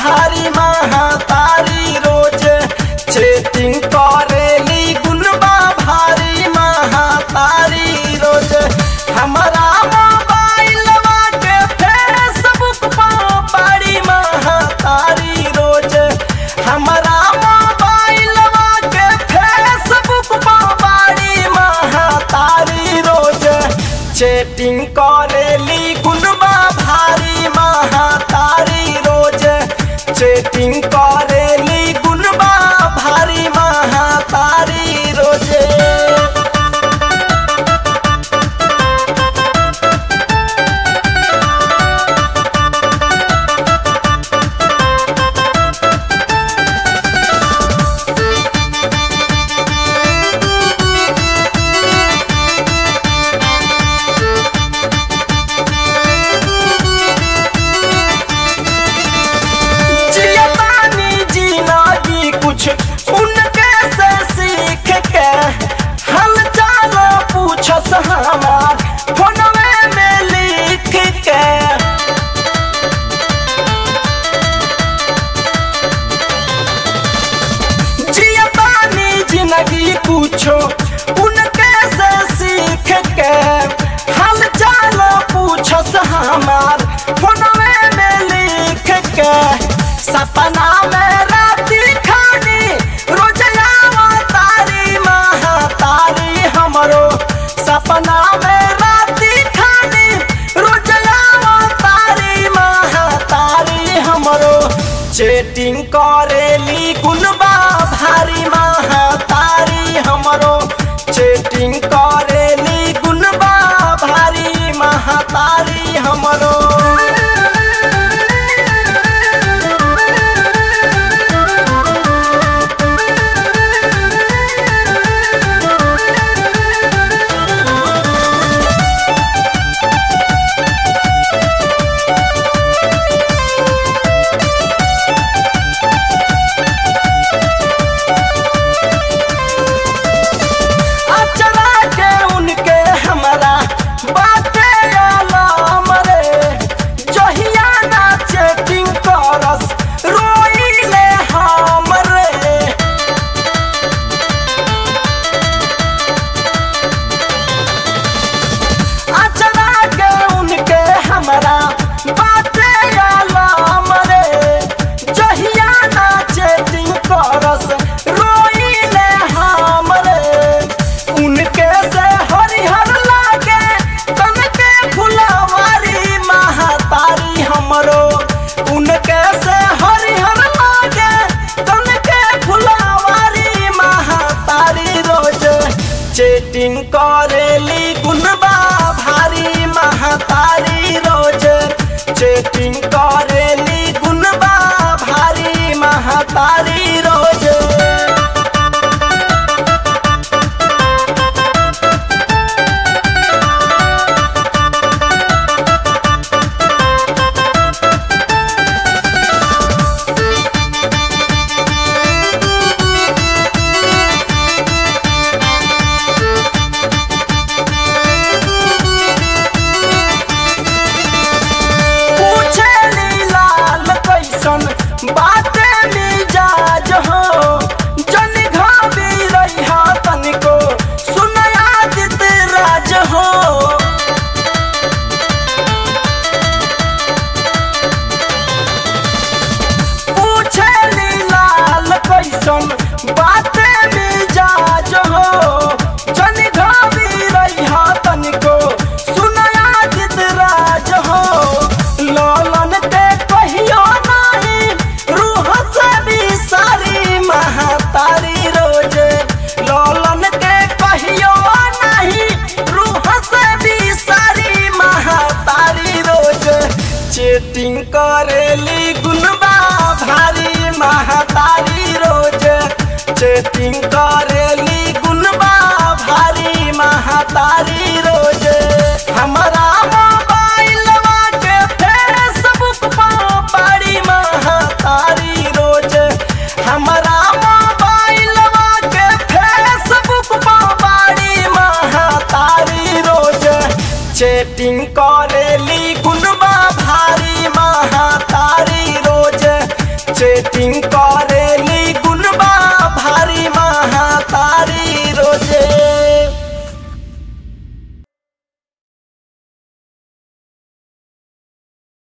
भारी महातारी रोज चेटिंग करेली गुनबा भारी महातारी रोज हमारा मोबाइलवा के फेसबुक पर बड़ी महातारी रोज हमारा मोबाइलवा के फेसबुक पर बड़ी महातारी रोज चेटिंग करेली गुनबा भारी महातारी रोज चेटिंग करेली गुनबा भारी महातारी रोजे जियतानी जिंदगी कुछ उनके से सीख के हल चाल पूछस हमार फोनवे में लिख के जियतानी जिंदगी कुछो उनके से सीख के हल चाल पूछस हमार फोनवे में लिख के सपना में राती खानी रोजयावा तारी महातारी हमरो सपना में राती खानी रोजयावा तारी महातारी हमरो चेटिंग करेली गुनबा भारी महातारी हमरो चेटिंग करेली गुनबा भारी महातारी हमरो अचरा के उनके हमरा बाटे आलम रे जहिया ना चेटिंग करस रोइले हम रे अचरा के उनके हमरा बाटे आलम रे जहिया ना चेटिंग करस रोइले हम रे उनके से हरिहर लागे तन के फुलवारी महातारी हमरो उनके से हरिहर लागे तन के फुलवारी महातारी रोज चेटिंग करेली गुनबा भारी महातारी रोज चेटिंग करेली गुनबा भारी महातारी रोज पूछेली लाल कैसन बाते मिजाज हो जन घाबी रही तनिको सुनया दित राज हो पूछेली लाल कैसन बाते मिजाज हो जन घाबी रही तनिको सुनया दित राज हो लालन के कहियो नहीं रूह से भी सारी महातारी रोज लालन के कहियो नहीं रूह से भी सारी महातारी रोज चेटिंग करेली गुनबा भारी महातारी रोज चेटिंग करे